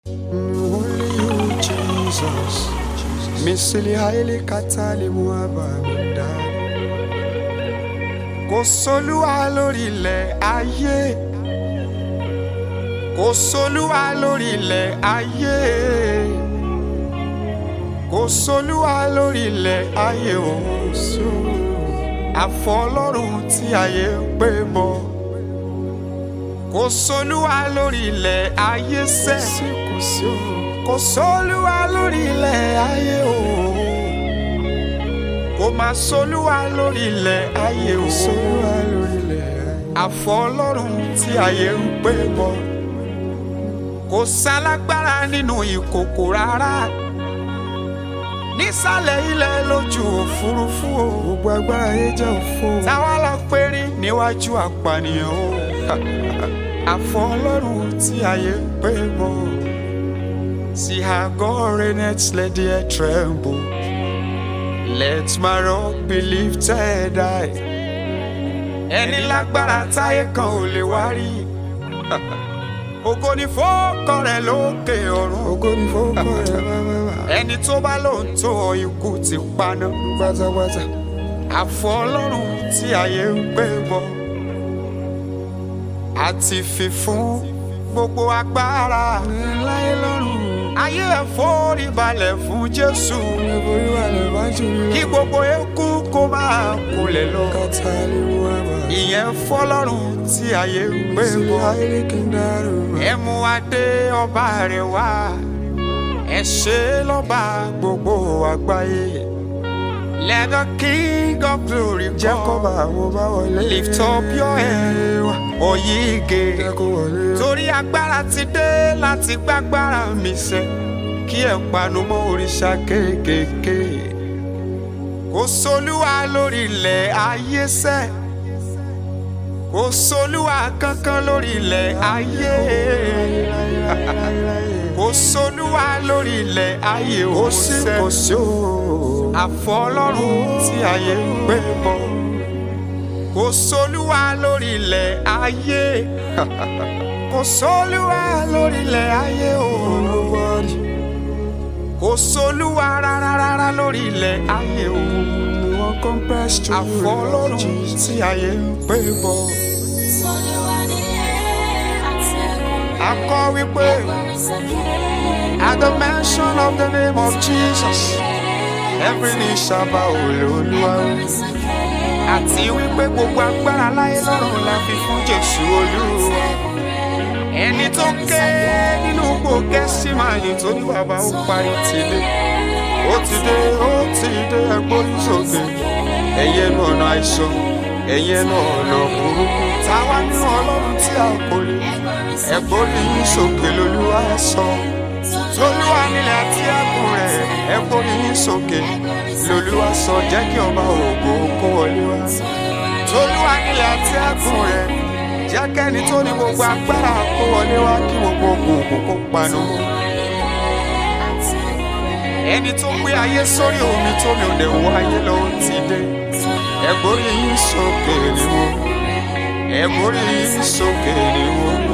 Only you, Jesus. Misili haile katali muabamida. Kò sólúwa lórí ilẹ̀ ayé. Kò sólúwa lórí ilẹ̀ ayé. Kò sólúwa lórí ilẹ̀ ayé òun sí. Àfọlọ́run tí ayé ń pè bọ̀. Kò sólúwa lórí ilẹ̀ ayé sẹ́. Kò sí o. Kò sólúwa lórí ilẹ̀ ayé o. Kò máa sólúwa lórí ilẹ̀ ayé o. Sólúwa lórí ilẹ̀ ayé. Àfọlọ́run tí ayé ń pè bọ̀. Kò sálágbára nínú ìkòkò rárá. Nísàlẹ̀ ilẹ̀ lójú òfurufú o. Gbogbo agbára ayé jẹ́ òfo. Táwa lọ pérí níwájú àpànìyàn o. Àfọlọ́run tí ayé ń pè bọ̀. See how God reigns, let the earth tremble. Let my rock be lifted high. Ẹni lágbára táyé kan ò lè wá rí. Ògo ni fọ́ọ̀kọ rẹ̀ lókè ọ̀run. Ògo ni fọ́ọ̀kọ rẹ̀ bábábá. Ẹni tó bá lóun tó ọ ikú ti paná. Pátápátá. Àfọlọ́run tí ayé ń gbé bọ̀. Àti fífún gbogbo agbára. Láyé lọ́run. Ayé ẹ̀ forí balẹ̀ fún Jésù. Forí balẹ̀ bá jù mí lọ. Kí gbogbo eku kó máa kulẹ̀ lọ. Kàtà lè mú àbá. Ìyẹn fọlọ́run tí ayé ń gbé bọ̀. Ayé kì í dárò. Ẹ mú adé ọba rẹ̀ wá. Ẹ ṣe lọ́ba gbogbo àgbáyé. Let the king of glory come. Jẹ́ kó bá àwọn bá wọlé. Lift up your head. Oyige. Jẹ́ kó wọlé. Torí agbára ti dé láti gbágbára mi sẹ́. Kí ẹ̀ panu mọ́ òrìṣà kéékèèké. Kò sólúwa lórí ilẹ̀ ayé sẹ́. Kò sólúwa kankan lórí ilẹ̀ ayé. Kò sólúwa lórí ilẹ̀ ayé ó sẹ́. Kò sí o àfọlọ́run tí ayé ń gbé bọ̀ kò sólúwa lórí ilẹ̀ ayé kò sólúwa lórí ilẹ̀ ayé o kò sólúwa rárá rárá lórí ilẹ̀ ayé o àfọlọ́run tí ayé ń gbé bọ̀ akọ wípé at the mention of the name of Jesus. Every knee shall bow Olúwa. Àti wípé gbogbo agbára láyé lọ́run la fi fún Jésù Olúwa. Ẹni tó ké nínú gbòógẹ́ sí máa yìn tó ní bàbá ó parí ti dé. Ó ti dé, ó ti dé ẹgbórí sókè. Ẹyẹ nu ọ̀nà àìsàn, ẹyẹ nu ọ̀nà burúkú. Táwa nínú Ọlọ́run tí a kò lè. Ẹgbórí yín sókè lolúwa sọ. Tolúwa nílẹ̀ àti ẹkùn rẹ̀ ẹ gbórí yín sókè lolúwa sọ jẹ́ kí ọba ògo kó wọlé wá. Tolúwa nílẹ̀ àti ẹkùn rẹ̀ jẹ́ kẹ́ni tó ní gbogbo agbára kó wọlé wá kí gbogbo ògùn kó panu. Ẹni tó gbé ayé sórí omi tó mi ò lè wọ ayé lọ ó ti dé. Ẹ gbórí yín sókè ni wo. Ẹ gbórí yín sókè ni wo.